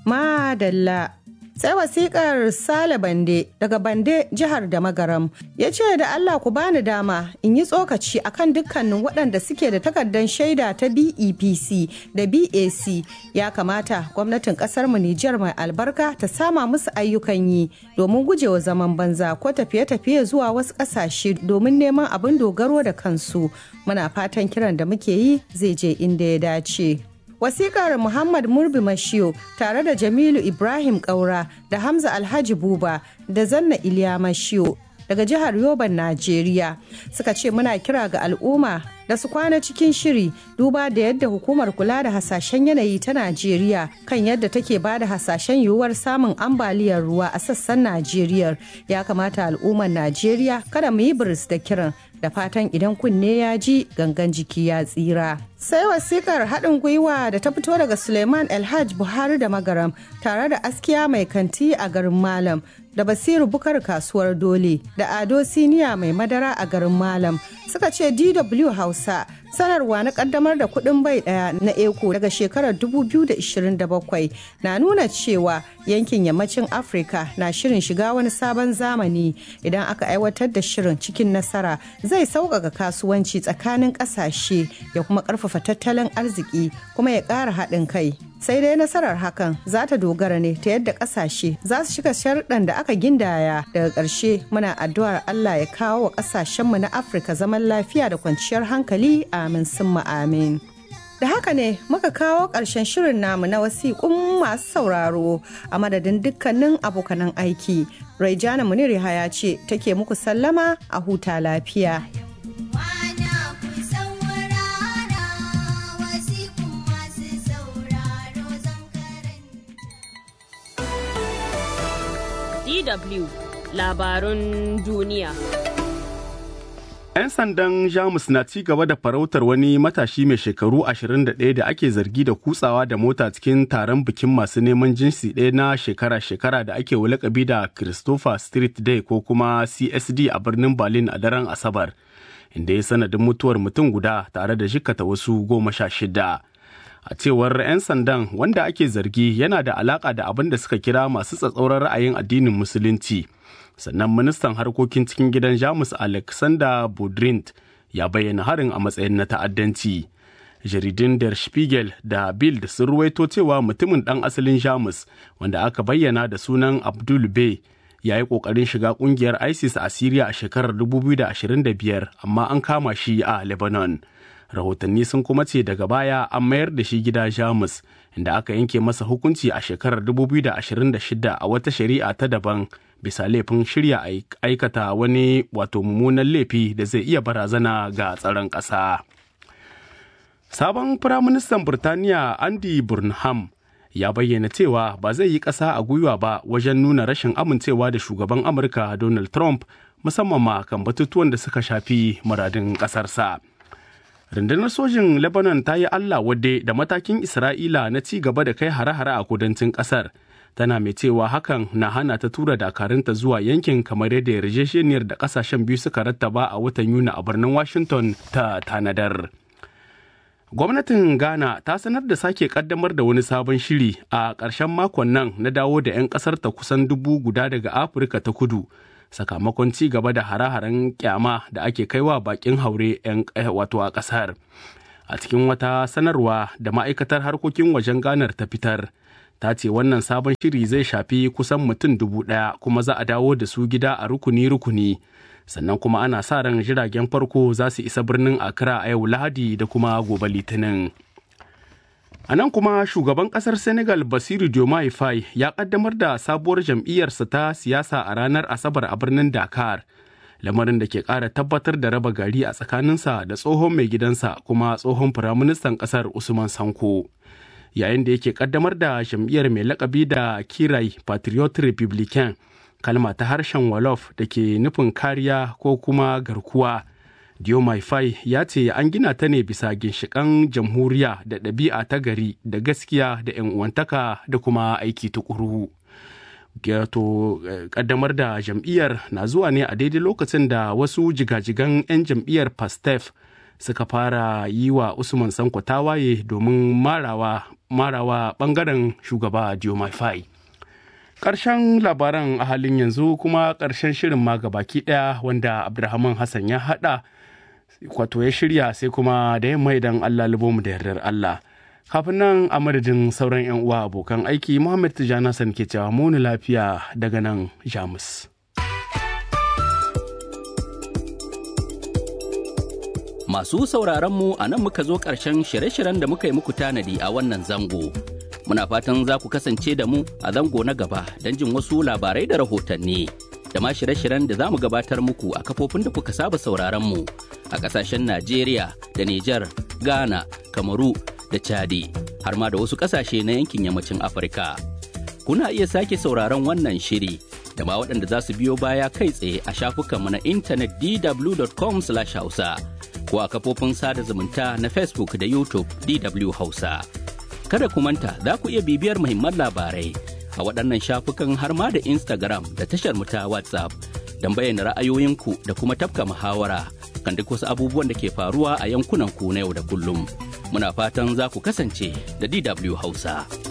Madalla. Sai wasikar Sale Bande daga Bande jihar da Magaram ya ce da Allah ku bani dama in yi tsokaci akan dukkanin waɗanda suke da takardar shaida ta BEPC da BAC ya kamata gwamnatin ƙasar mu Nijar mai albarka ta sama musu ayyukan yi domin gujewa zaman banza ko tafiye-tafiye zuwa wasu ƙasashe domin neman abin dogaro da kansu muna fatan kiran da muke yi zai je inda ya dace. wasikar muhammad murbi mashiyo tare da jamilu ibrahim kaura da hamza alhaji buba da zanna iliya mashiyo daga jihar yoban najeriya suka ce muna kira ga al'umma da su kwana cikin shiri duba da yadda hukumar kula da hasashen yanayi ta najeriya kan yadda take ba da hasashen yiwuwar samun ambaliyar ruwa a sassan najeriya ya kamata al'ummar najeriya kada mu yi biris da kiran da fatan idan kunne ya ji gangan jiki ya tsira. Sai wasikar haɗin gwiwa da ta fito daga Suleiman Elhaj Buhari da Magaram tare da askiya mai kanti a garin Malam da Basiru Bukar kasuwar Dole da Ado Siniya mai madara a garin Malam suka ce DW Hausa sanarwa na kaddamar da kuɗin bai ɗaya na eko daga shekarar 2027 na nuna cewa yankin yammacin Afirka na shirin shiga wani sabon zamani idan aka aiwatar da shirin cikin nasara zai sauƙaƙa kasuwanci tsakanin ƙasashe ya kuma ƙarfafa tattalin arziki kuma ya ƙara haɗin kai. sai dai nasarar hakan za ta dogara ne ta yadda ƙasashe za su shiga sharuɗan da aka gindaya daga ƙarshe muna addu'ar Allah ya kawo wa ƙasashenmu na Afirka zaman lafiya da kwanciyar hankali amin summa amin. Da haka ne muka kawo ƙarshen shirin namu na wasiƙun masu sauraro a madadin dukkanin abokanan aiki. Raijana Munir ya ce take muku sallama a huta lafiya. DW labarun duniya. 'Yan sandan Jamus na ci gaba da farautar wani matashi mai shekaru 21 da ake zargi da kutsawa da mota cikin taron bikin masu neman jinsi ɗaya na shekara-shekara da ake lakabi da Christopher Street Day ko kuma CSD a birnin Berlin a daren Asabar, inda ya sanadin mutuwar mutum guda tare da jikata wasu goma sha shida. a cewar 'yan sandan wanda ake zargi yana da alaka da abin da suka kira masu tsatsauran ra'ayin addinin musulunci sannan ministan harkokin cikin gidan jamus alexander budrint ya bayyana harin a matsayin na ta'addanci jaridun der spiegel da bild sun ruwaito cewa mutumin dan asalin jamus wanda aka bayyana da sunan abdul bey ya yi kokarin shiga kungiyar isis a syria a shekarar 2025 amma an kama shi a lebanon rahotanni sun kuma ce daga baya an mayar da shi gida jamus inda aka yanke masa hukunci a shekarar 2026 a wata shari'a ta daban bisa laifin shirya aikata wani wato mummunan laifi da zai iya barazana ga tsaron ƙasa. sabon firaministan burtaniya andy burnham ya bayyana cewa ba zai yi ƙasa a gwiwa ba wajen nuna rashin amincewa da shugaban amurka donald trump musamman ma kan batutuwan da suka shafi muradin ƙasarsa. rundunar sojin lebanon ta yi allah wadde da matakin isra'ila na ci gaba da kai hare-hare a kudancin kasar tana mai cewa hakan na hana ta tura dakarunta zuwa yankin kamar yadda yarjejeniyar da kasashen biyu suka rattaba a watan yuni a birnin washington ta tanadar gwamnatin ghana ta sanar da sake kaddamar da wani sabon shiri a ƙarshen makon nan na dawo da 'yan ƙasar ta kusan dubu guda daga afirka ta kudu sakamakon ci gaba da hare-haren kyama da ake kaiwa bakin haure 'yan wato a kasar a cikin wata sanarwa da ma'aikatar harkokin wajen ganar ta fitar ta ce wannan sabon shiri zai shafi kusan mutum dubu ɗaya kuma za a dawo da su gida a rukuni-rukuni sannan kuma ana sa ran jiragen farko za su isa birnin accra a yau lahadi da kuma gobe litinin A nan kuma shugaban kasar Senegal Basiru Diomaye Faye ya kaddamar da sabuwar jam'iyyarsa ta siyasa a ranar Asabar a birnin Dakar. Lamarin da ke ƙara tabbatar da raba gari a tsakaninsa da tsohon mai gidansa kuma tsohon firaministan ƙasar Usman Sanko. Yayin da yake kaddamar da jam'iyyar mai lakabi da Kirai Patriot Republican, kalma ta harshen Wolof da ke nufin kariya ko kuma garkuwa. Diomaye Faye ya ce an gina ta ne bisa ginshiƙan jamhuriya da ɗabi'a ta gari da gaskiya da 'yan uwantaka da kuma aiki tukuru. Gato ƙaddamar da jam'iyyar na zuwa ne a daidai lokacin da wasu jigajigan 'yan jam'iyyar Pastef suka fara yi wa Usman Sanko tawaye domin marawa marawa bangaren shugaba Diomaye Faye. Ƙarshen labaran a halin yanzu kuma ƙarshen shirin ma baki ɗaya wanda Abdulrahman Hassan ya haɗa wato ya shirya sai kuma da yamma idan Allah mu da yardar Allah. Kafin nan a madadin sauran 'yan uwa abokan aiki Muhammad Tijjani Hassan ke cewa muni lafiya daga nan Jamus. Masu sauraron mu a nan muka zo ƙarshen shirye-shiryen da muka yi muku tanadi a wannan zango. Muna fatan za ku kasance da mu a zango na gaba don jin wasu labarai da rahotanni. Da ma shirye-shiryen da za mu gabatar muku a kafofin da kuka saba sauraron mu a ƙasashen Najeriya da Nijar, Ghana, Kamaru da Chadi, har ma da wasu ƙasashe na yankin yammacin Afirka. Kuna iya sake sauraron wannan shiri da ma waɗanda za su biyo baya kai tsaye a shafukanmu na intanet dw.com/hausa. ko a kafofin sada zumunta na Facebook da YouTube DW Hausa. Kada ku manta za ku iya bibiyar muhimman labarai a waɗannan shafukan har ma da Instagram da tashar mu ta WhatsApp don bayyana ra'ayoyinku da kuma tafka muhawara kan duk wasu abubuwan da ke faruwa a yankunan ku na yau da kullum. Muna fatan za ku kasance da DW Hausa.